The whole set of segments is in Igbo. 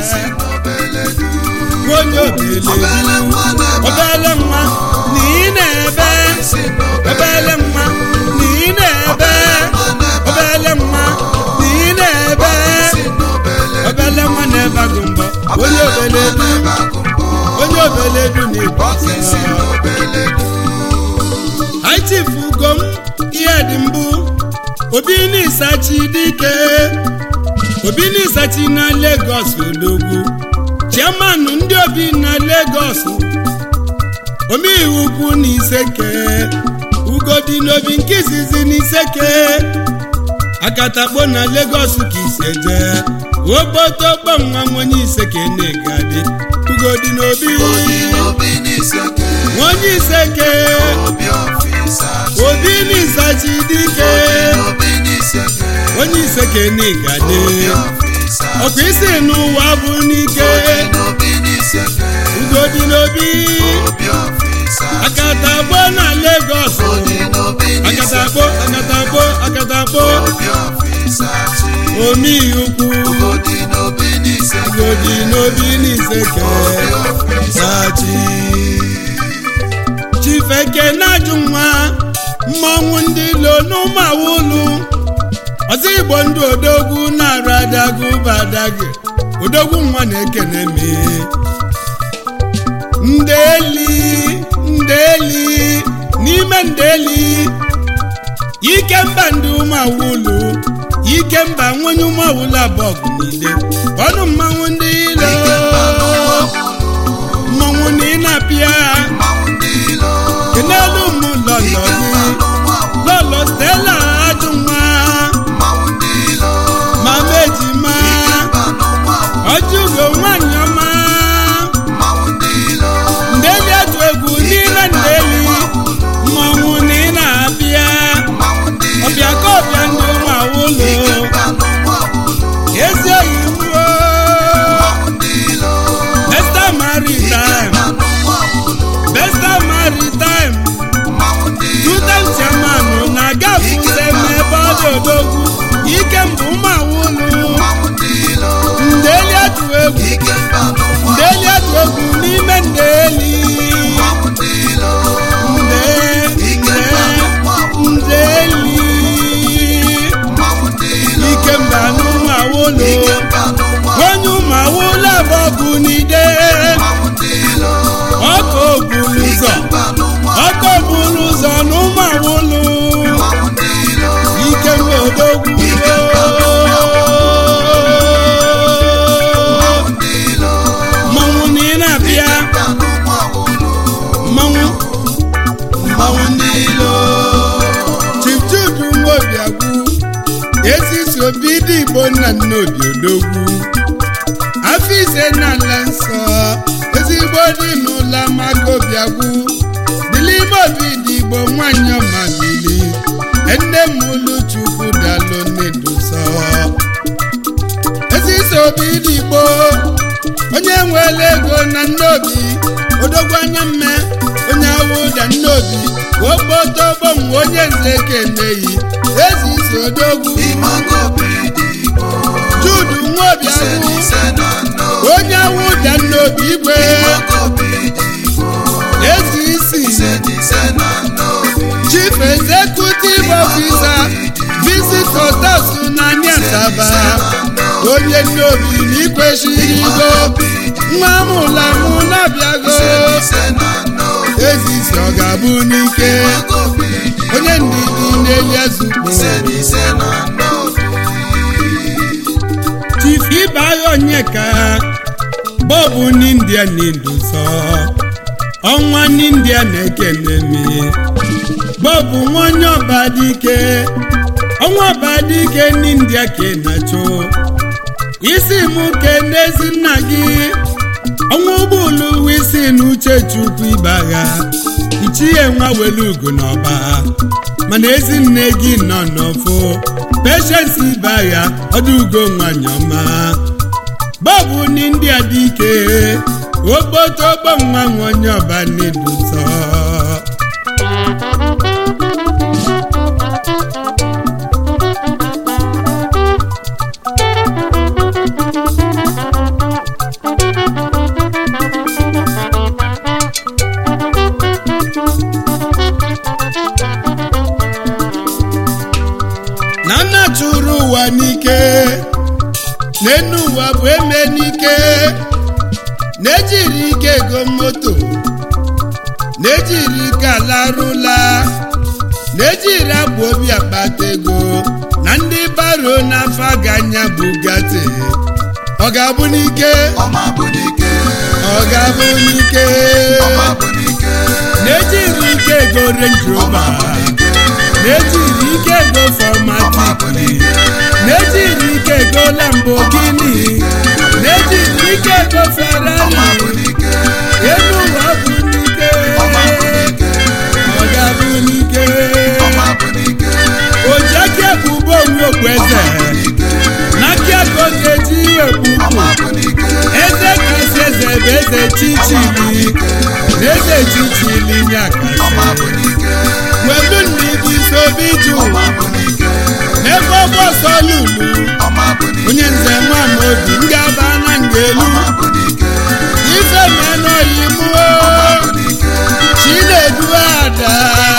onye obele Obele nwa na-ebe obele nwa na ị na-ebe obele nwa na ị na-ebe obele nwa na ị na-ebe obele nwa na-ebe agụ mbọ onye obele du onye obele du na-ebu aitifu ugom ihe dị mbụ obi n'isachi dike obi n'isachi na Lagos odogwu chairman ndị obi na Lagos omeiwu ukwu na iseke ugodi n'obi nke izizi na iseke akatakpo na Lagos ka ise jee ogbotogbo nwa m onye iseke na-egadi ugodi n'obi onye iseke obi n'isachi dike onye iseke na-egadi ọkwa isi n'ụwa bụ n'ike ugodi n'obi akatakpo na Lagos akatakpo akatakpo akatakpo omeiukwu ugodi n'obi n'iseke sachi chifeke na-ajụ nwa mmọnwụ ndị ilo n'ụmụawụlụ ọzọ igbo ndị odogwu na-arụ adagụ badagị odogwu nwa na-ekene me ndeli ndeli n'ime ndeli ikemba ndị ụmụawụlụ ikemba nwonye ụmụawụlụ abụọ bụ niile ọnụ mmanwụ ndị ilo mmanwụ na ị na-apịa n'elu ụmụ lọlọ gị lọlọ stela ajụ nwa mama ejima ọjụgo nwanyị ọma ndeli atụ egwu niile ndeli mmanwụ na ị na-abịa ọbịa ka ọbịa ndị ụmụ awụlụ ezi oyibo besta maritime besta maritime tutem chairman na-aga fụze n'ebe ọ dị odogwu ike mbụ ụmụ awụlụ ndeli atụ egwu ndeli atụ egwu n'ime ndeli nde nde ndeli ike mba n'ụmụ awụlụ onye ụmụ awụlụ abụọ bụ n'ide ọkụ ogbulu ụzọ ọkụ ogbulu ụzọ n'ụmụ awụlụ ike mba odogwu mmanwụ na ị na-abịa mmanwụ mmanwụ ndị ilo Chief Jude Nwobiagwu ezisi obi dị igbo nna nna obi odogwu afọ ise n'ala nsọ ezigbo dị n'ụlọ amaka obiagwu dịla ime obi dị igbo nwanyị ọma bili nne m ụlụ chukwu dalụ nnedusọ ezisi obi dị igbo onye nwere ego na nnobi odogwu anya mme onye awụda nnobi ogbotogbo onye nze keneyi ezisi odogwu judu nwobiagwu onye awụda nnobi igwe ezisi chief executive officer visit hotels na Asaba onye nnobi n'ikwesịrị igo nwa mụla mụ na-abịago ezisi ọ ga-abụ n'ike onye ndidi na-eli ezugbo chief ibeagha onyeka bọbụ n'india na-edosa ọnwa n'india na-ekene me bọbụ nwanyị ọba dike ọnwa ọba dike n'india ka ị na-achọ isi mụ kene ezi nna gị ọnwa ụgbọelu isi na uche chukwu ibeagha ichie nwa welu ugo n'ọba mana ezi nne gị nọ n'ọfọ patience ibeagha ọdụ ugo nwanyị ọma bọbụ ndị a dị ike ogbotogbo nwa nwanyị ọba n'eduso nna chụrụ ụwa n'ike n'enu ụwa bụ eme n'ike na-ejiri ike ego moto na-ejiri ike alarụla na-ejiri abụ obi akpata ego na ndị baro n'afọ ganya bugatti ọ ga-abụ n'ike ọma bụ n'ike ọ ga-abụ n'ike ọma bụ n'ike na-ejiri ike ego Range ọma bụ Rover n'ike na-ejiri ike ego ọma bụ Formatic n'ike na-ejiri ike ego Lamborghini na-ejiri ike ego ọma Ferrari bụ n'ike elu ụwa bụ n'ike ọma bụ n'ike ọ ga-abụ n'ike ọma bụ n'ike oji aka ebubo onwe okpueze n'aka ego ga-eji ekpupu ọma bụ n'ike eze kasị eze bụ eze chichili na eze chichili nyakasị ọma bụ n'ike welu nna ibi sobi ju ọma bụ n'ike n'ebe ọgbọsọ lulu ọma bụ n'ike onye nze nwa m obi ngaba na ngelu ọma bụ n'ike ife menọyi mụo chinedu ada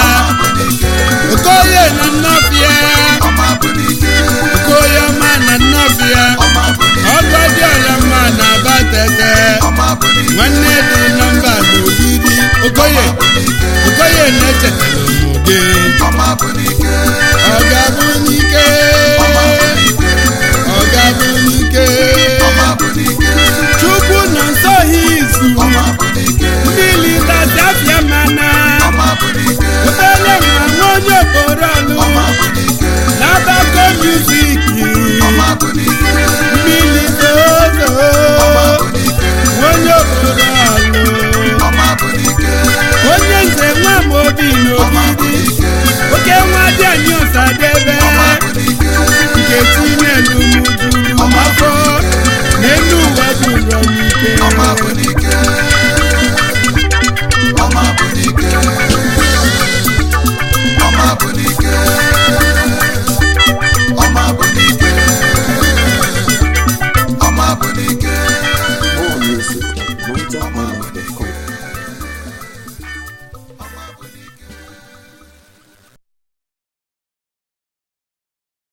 okoye na nnọfịa ọma bụ n'ike okoye ọma na nnọfịa ọma bụ n'ike ọgọ dị ọla mma na abatete ọma bụ n'ike nwanne dị nọmba n'ogidi okoye okoye na-echetara ụmụ gị ọma bụ n'ike ọ ga-abụ n'ike ọ ga-abụ n'ike ọma bụ n'ike chukwu nọ nsọ ha izu ọma bụ n'ike mmiri dazafịa mana ọma bụ n'ike obere nwa nwa onye okporo ọlụ ọma bụ n'ike n'abako muziki ọma bụ n'ike mmiri zozo ọma bụ n'ike onye okporo ọlụ ọma bụ n'ike onye nze nwa m obi n'ogidi oke nwa dị anyị ọsadebe